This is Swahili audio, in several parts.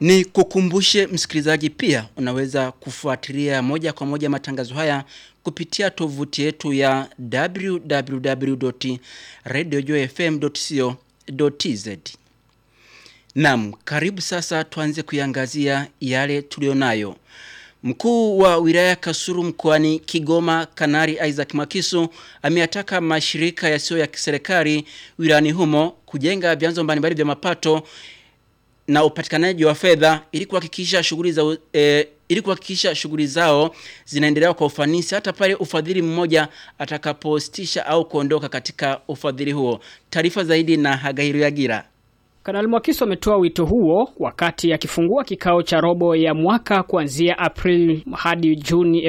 Ni kukumbushe msikilizaji pia unaweza kufuatilia moja kwa moja matangazo haya kupitia tovuti yetu ya www.radiojoyfm.co.tz. Naam, karibu sasa tuanze kuiangazia yale tulionayo. Mkuu wa wilaya Kasuru mkoani Kigoma Kanari Isaac Makisu ameyataka mashirika yasiyo ya kiserikali wilayani humo kujenga vyanzo mbalimbali vya mapato na upatikanaji wa fedha ili kuhakikisha shughuli za e, ili kuhakikisha shughuli zao zinaendelea kwa ufanisi hata pale ufadhili mmoja atakapositisha au kuondoka katika ufadhili huo. Taarifa zaidi na Hagairu Yagira. Kanali Mwakiso ametoa wito huo wakati akifungua kikao cha robo ya mwaka kuanzia Aprili hadi Juni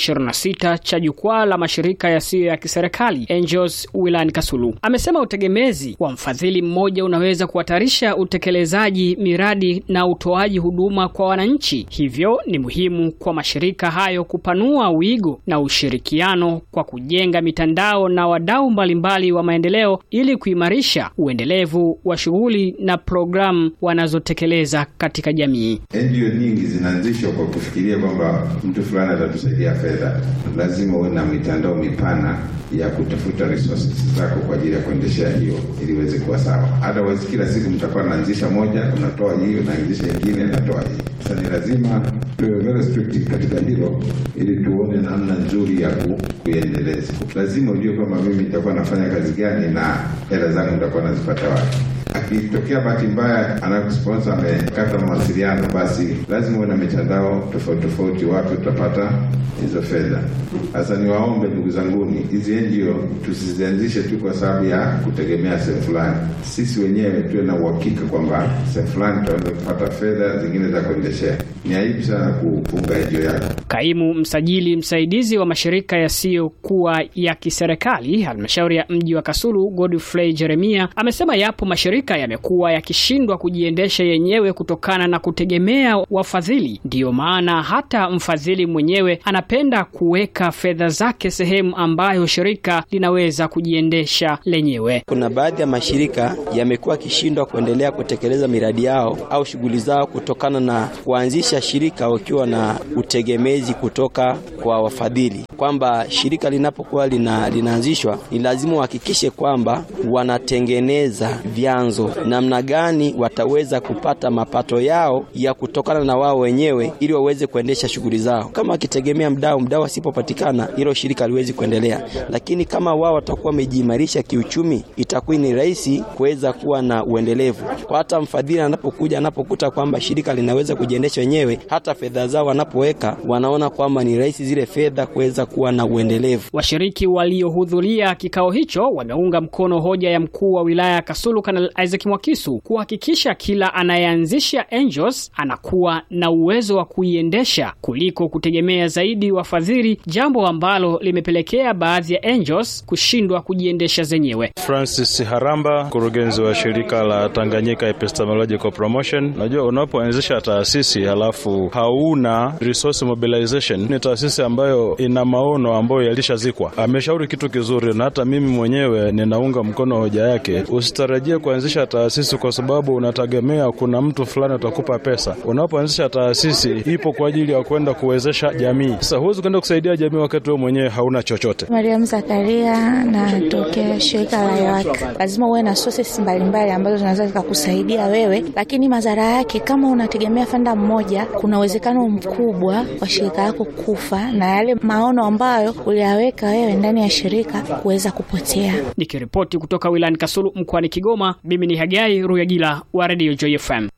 2026 cha jukwaa la mashirika yasiyo ya kiserikali Angels wilayani Kasulu. Amesema utegemezi wa mfadhili mmoja unaweza kuhatarisha utekelezaji miradi na utoaji huduma kwa wananchi, hivyo ni muhimu kwa mashirika hayo kupanua wigo na ushirikiano kwa kujenga mitandao na wadau mbalimbali wa maendeleo ili kuimarisha uendelevu wa shughuli na programu wanazotekeleza katika jamii. NGO nyingi zinaanzishwa kwa kufikiria kwamba mtu fulani atatusaidia fedha. Lazima uwe na mitandao mipana ya kutafuta resources zako kwa ajili ya kuendeshea hiyo ili iweze kuwa sawa. Otherwise kila siku mtakuwa naanzisha moja, unatoa hiyo, naanzisha nyingine, natoa hii. Sasa ni lazima tuwe very strict katika hilo ili tuone namna nzuri ya ku, kuiendeleza. Lazima ujue kwamba mimi nitakuwa nafanya kazi gani na hela zangu nitakuwa nazipata wapi akitokea bahati mbaya anakusponsor amekata mawasiliano, basi lazima uwe na mitandao tofauti tofauti, wapi utapata hizo fedha. Sasa niwaombe ndugu zanguni, hizi NGO tusizianzishe tu kwa sababu ya kutegemea sehemu fulani. Sisi wenyewe tuwe na uhakika kwamba sehemu fulani tutaweza kupata fedha zingine za kuendeshea. Ni aibu sana kufunga NGO yako. Kaimu msajili msaidizi wa mashirika yasiyokuwa ya kiserikali halmashauri ya mji wa Kasulu, Godfrey Jeremia amesema yapo mashirika yamekuwa yakishindwa kujiendesha yenyewe kutokana na kutegemea wafadhili. Ndiyo maana hata mfadhili mwenyewe anapenda kuweka fedha zake sehemu ambayo shirika linaweza kujiendesha lenyewe. Kuna baadhi ya mashirika yamekuwa yakishindwa kuendelea kutekeleza miradi yao au shughuli zao kutokana na kuanzisha shirika wakiwa na utegemezi kutoka kwa wafadhili, kwamba shirika linapokuwa lina, linaanzishwa ni lazima uhakikishe kwamba wanatengeneza vyanzo namna gani wataweza kupata mapato yao ya kutokana na wao wenyewe ili waweze kuendesha shughuli zao. Kama wakitegemea mdau, mdau asipopatikana, hilo shirika haliwezi kuendelea. Lakini kama wao watakuwa wamejiimarisha kiuchumi, itakuwa ni rahisi kuweza kuwa na uendelevu. Kwa hata mfadhili anapokuja, anapokuta kwamba shirika linaweza kujiendesha wenyewe, hata fedha zao wanapoweka, wanaona kwamba ni rahisi zile fedha kuweza kuwa na uendelevu. Washiriki waliohudhuria kikao hicho wameunga mkono hoja ya mkuu wa wilaya ya Kasulu Kanali Isaac Mwakisu kuhakikisha kila anayeanzisha Angels anakuwa na uwezo wa kuiendesha kuliko kutegemea zaidi wafadhili, jambo ambalo limepelekea baadhi ya Angels kushindwa kujiendesha zenyewe. Francis Haramba, mkurugenzi wa shirika la Tanganyika Epistemological Promotion. Unajua, unapoanzisha taasisi halafu hauna resource mobilization, ni taasisi ambayo ina maono ambayo yalishazikwa. Ameshauri kitu kizuri, na hata mimi mwenyewe ninaunga mkono hoja yake. Usitarajie kuanzisha taasisi kwa sababu unategemea kuna mtu fulani atakupa pesa. Unapoanzisha taasisi ipo kwa ajili ya kwenda kuwezesha jamii. Sasa huwezi kwenda kusaidia jamii wakati wewe mwenyewe hauna chochote. Mariam Zakaria, natokea shirika la YAWAK. Lazima uwe na sources mbalimbali ambazo zinaweza zikakusaidia wewe, lakini madhara yake, kama unategemea fanda mmoja, kuna uwezekano mkubwa wa shirika lako kufa na yale maono ambayo uliyaweka wewe ndani ya shirika kuweza kupotea. Nikiripoti kutoka wilayani Kasulu mkoani Kigoma, mimi ni Hagai Ruyagila wa Radio Joy FM.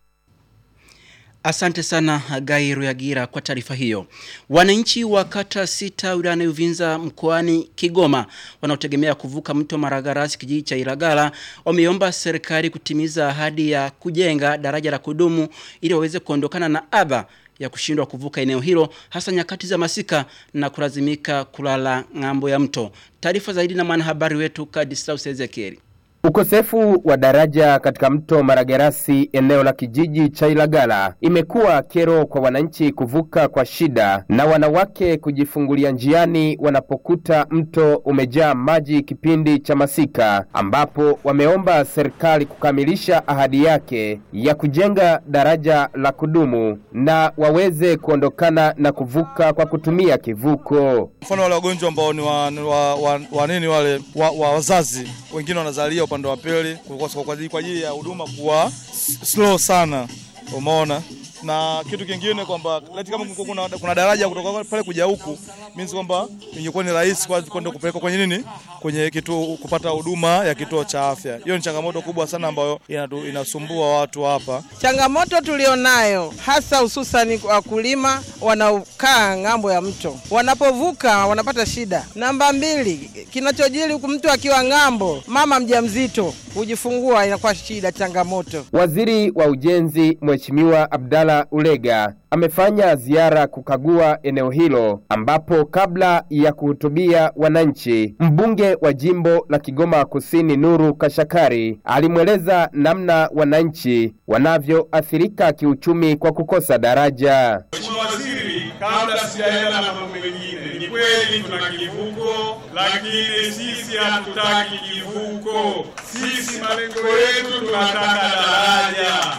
Asante sana Hagai Ruyagira kwa taarifa hiyo. Wananchi wa kata sita wilayani Uvinza mkoani Kigoma wanaotegemea kuvuka mto Maragarasi kijiji cha Ilagala wameomba serikali kutimiza ahadi ya kujenga daraja la kudumu ili waweze kuondokana na adha ya kushindwa kuvuka eneo hilo hasa nyakati za masika na kulazimika kulala ng'ambo ya mto. Taarifa zaidi na mwanahabari wetu Kadislaus Ezekieli. Ukosefu wa daraja katika mto Maragarasi eneo la kijiji cha Ilagala imekuwa kero kwa wananchi kuvuka kwa shida na wanawake kujifungulia njiani wanapokuta mto umejaa maji kipindi cha masika, ambapo wameomba serikali kukamilisha ahadi yake ya kujenga daraja la kudumu na waweze kuondokana na kuvuka kwa kutumia kivuko. Mfano wale wagonjwa ambao ni wa, ni wa, wa, wa nini wale wa, wa wazazi wengine wanazalia upande wa pili kwa kwa ajili- kwa ajili ya huduma kuwa s- slow sana, umeona. Na kitu kingine kwamba leti kama kungekuwa kuna, kuna daraja kutoka pale kuja huku means kwamba ingekuwa ni rahisi kwa kwenda kupeleka kwenye nini kwenye kituo kupata huduma ya kituo cha afya. Hiyo ni changamoto kubwa sana ambayo inatu, inasumbua watu hapa. Changamoto tulionayo hasa hususani wakulima wanaokaa ng'ambo ya mto, wanapovuka wanapata shida. Namba mbili, kinachojiri huku mtu akiwa ng'ambo, mama mjamzito hujifungua inakuwa shida, changamoto. Waziri wa Ujenzi Mheshimiwa Abdalla Ulega amefanya ziara kukagua eneo hilo ambapo kabla ya kuhutubia wananchi, mbunge wa jimbo la Kigoma Kusini Nuru Kashakari alimweleza namna wananchi wanavyoathirika kiuchumi kwa kukosa daraja. Mheshimiwa Waziri, kabla sijaenda na mambo mengine, ni kweli tuna kivuko, lakini sisi hatutaki kivuko. Sisi malengo yetu tunataka daraja,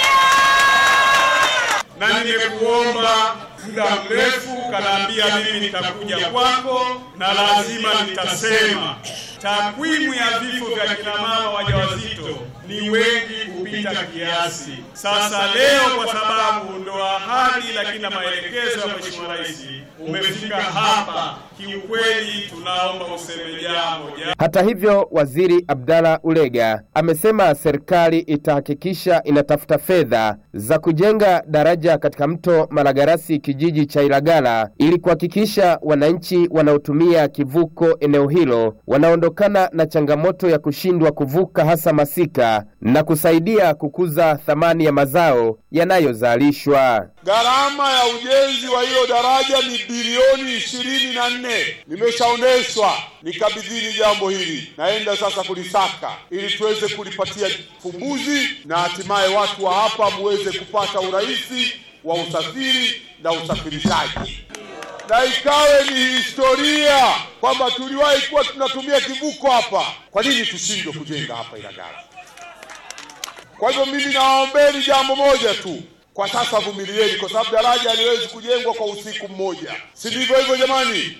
na nimekuomba muda mrefu, kanaambia mimi nitakuja kwako na lazima nitasema takwimu ya vifo vya kina mama wajawazito ni wengi kupita kiasi. Sasa leo kwa sababu ndo ahadi lakini na maelekezo ya Mheshimiwa Rais umefika hapa, kiukweli tunaomba useme jambo ja Hata hivyo, waziri Abdalla Ulega amesema serikali itahakikisha inatafuta fedha za kujenga daraja katika mto Malagarasi kijiji cha Ilagala ili kuhakikisha wananchi wanaotumia kivuko eneo hilo wanaondokana na changamoto ya kushindwa kuvuka hasa masika na kusaidia kukuza thamani ya mazao yanayozalishwa. Gharama ya ujenzi wa hilo daraja ni bilioni ishirini na nne. Nimeshaoneshwa nikabidhini jambo hili, naenda sasa kulisaka ili tuweze kulipatia fumbuzi na hatimaye watu wa hapa muweze kupata urahisi wa usafiri na usafirishaji, na ikawe ni historia kwamba tuliwahi kuwa tunatumia kivuko hapa. Kwa nini tushindwe kujenga hapa Ilagala? Kwa hivyo mimi nawaombeni jambo moja tu, kwa sasa vumilieni, kwa sababu daraja haliwezi kujengwa kwa usiku mmoja, si ndivyo hivyo jamani?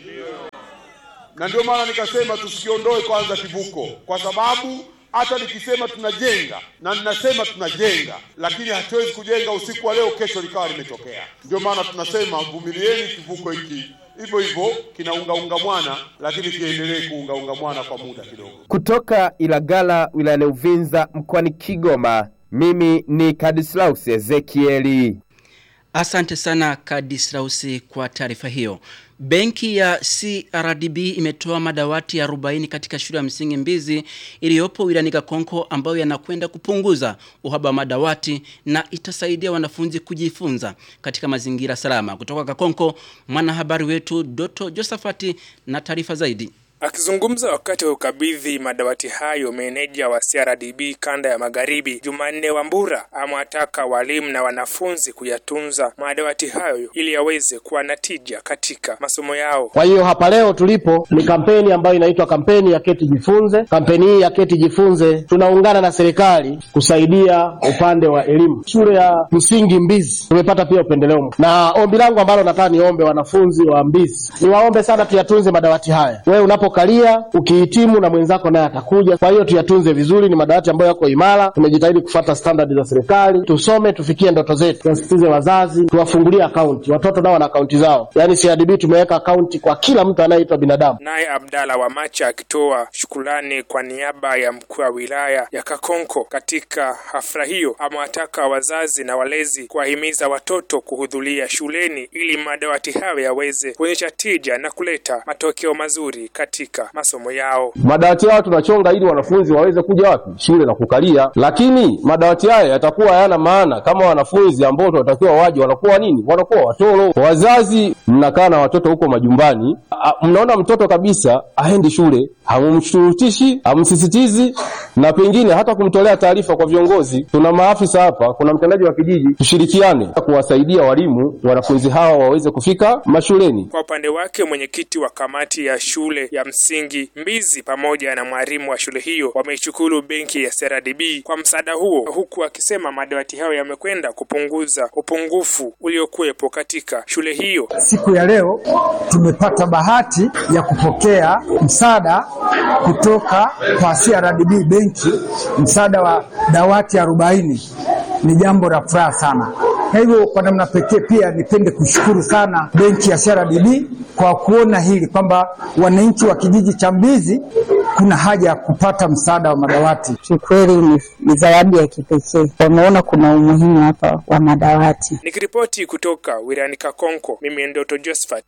Na ndio maana nikasema tusikiondoe kwanza kivuko, kwa sababu hata nikisema tunajenga na ninasema tunajenga, lakini hatuwezi kujenga usiku wa leo, kesho likawa limetokea. Ndio maana tunasema vumilieni kivuko hiki hivyo hivyo kinaungaunga mwana, lakini kiendelee kuungaunga mwana kwa muda kidogo. Kutoka Ilagala wilayani Uvinza mkoani Kigoma, mimi ni Kadislaus Ezekieli. Asante sana Kadislausi kwa taarifa hiyo. Benki ya CRDB imetoa madawati 40 katika shule ya msingi Mbizi iliyopo wilayani Kakonko ambayo yanakwenda kupunguza uhaba wa madawati na itasaidia wanafunzi kujifunza katika mazingira salama. Kutoka Kakonko, mwanahabari wetu Doto Josafati na taarifa zaidi. Akizungumza wakati wa ukabidhi madawati hayo, meneja wa CRDB kanda ya magharibi Jumanne Wambura amewataka walimu na wanafunzi kuyatunza madawati hayo ili yaweze kuwa na tija katika masomo yao. Kwa hiyo hapa leo tulipo ni kampeni ambayo inaitwa kampeni ya Keti Jifunze. Kampeni hii ya Keti Jifunze tunaungana na serikali kusaidia upande wa elimu. Shule ya msingi Mbizi tumepata pia upendeleo, na ombi langu ambalo nataka niombe wanafunzi wa Mbizi, niwaombe sana tuyatunze madawati haya. Wewe unapokalia ukihitimu, na mwenzako naye atakuja. Kwa hiyo tuyatunze vizuri, ni madawati ambayo yako imara. Tumejitahidi kufuata standard za serikali, tusome, tufikie ndoto zetu. Tuwasitize wazazi, tuwafungulie akaunti. Watoto nao wana akaunti zao, yaani CRDB tumeweka akaunti kwa kila mtu anayeitwa binadamu. Naye Abdalla Wamacha akitoa shukrani kwa niaba ya mkuu wa wilaya ya Kakonko katika hafla hiyo, amewataka wazazi na walezi kuwahimiza watoto kuhudhuria shuleni ili madawati hayo yaweze kuonyesha tija na kuleta matokeo mazuri katika katika masomo yao. Madawati haya tunachonga ili wanafunzi waweze kuja wapi? Shule na kukalia. Lakini madawati haya yatakuwa hayana maana kama wanafunzi ambao tunatakiwa waje wanakuwa nini? Wanakuwa watoro. Wazazi mnakaa na watoto huko majumbani, a- mnaona mtoto kabisa aendi shule, hamumshurutishi, hamsisitizi na pengine hata kumtolea taarifa kwa viongozi. Tuna maafisa hapa, kuna mtendaji wa kijiji, tushirikiane kuwasaidia walimu wanafunzi hawa waweze kufika mashuleni. Kwa upande wake mwenyekiti wa kamati ya shule ya msingi Mbizi pamoja na mwalimu wa shule hiyo wameishukuru benki ya CRDB kwa msaada huo, huku akisema madawati hayo yamekwenda kupunguza upungufu uliokuwepo katika shule hiyo. Siku ya leo tumepata bahati ya kupokea msaada kutoka kwa CRDB benki, msaada wa dawati arobaini. Ni jambo la furaha sana. Kwa hivyo kwa namna pekee pia nipende kushukuru sana benki ya CRDB kwa kuona hili kwamba wananchi wa kijiji cha Mbizi kuna haja ya kupata msaada wa madawati. Kikweli ni, ni zawadi ya kipekee. Wameona kuna umuhimu hapa wa madawati. Nikiripoti kutoka wilayani Kakonko, mimi Ndoto Josephat.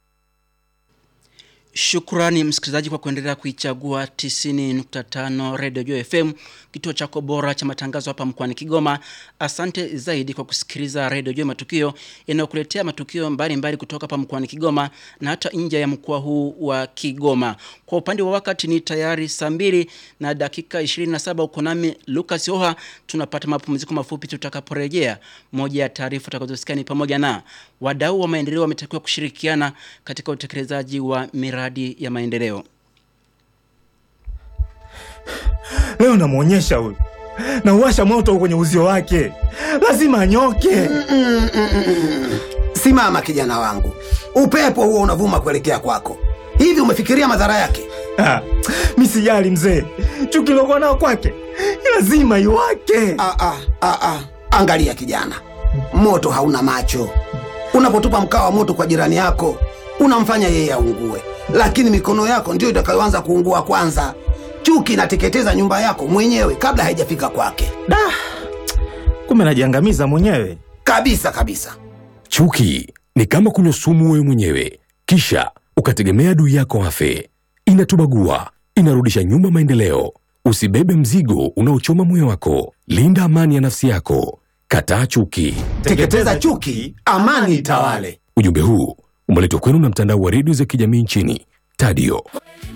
Shukrani msikilizaji kwa kuendelea kuichagua 90.5 Radio Joy FM, kituo chako bora cha matangazo hapa mkoani Kigoma. Asante zaidi kwa kusikiliza Radio Joy Matukio yanayokuletea matukio mbalimbali mbali kutoka hapa mkoani Kigoma na hata nje ya mkoa huu wa Kigoma. Kwa upande wa wakati ni tayari saa mbili na dakika 27 uko nami Lucas Oha. Tunapata mapumziko mafupi tutakaporejea. Moja ya taarifa tutakazosikia ni pamoja na wadau wa maendeleo wametakiwa kushirikiana katika utekelezaji wa miradi ya maendeleo. Leo namwonyesha huyu, nauwasha moto kwenye uzio wake, lazima anyoke. Simama kijana wangu, upepo huo unavuma kuelekea kwako. Hivi umefikiria madhara yake? Ah, mi sijali mzee, chuki lokuwa nao kwake lazima iwake. Ah, ah, ah, ah. Angalia kijana, moto hauna macho. Unapotupa mkaa wa moto kwa jirani yako, unamfanya yeye aungue, lakini mikono yako ndiyo itakayoanza kuungua kwanza. Chuki inateketeza nyumba yako mwenyewe kabla haijafika kwake. Da, kumbe najiangamiza mwenyewe kabisa kabisa. Chuki ni kama kunywa sumu wewe mwenyewe, kisha ukategemea adui yako afe. Inatubagua, inarudisha nyuma maendeleo. Usibebe mzigo unaochoma moyo wako. Linda amani ya nafsi yako. Kataa chuki. Teketeza chuki, amani itawale. Ujumbe huu umeletwa kwenu na mtandao wa redio za kijamii nchini Tadio.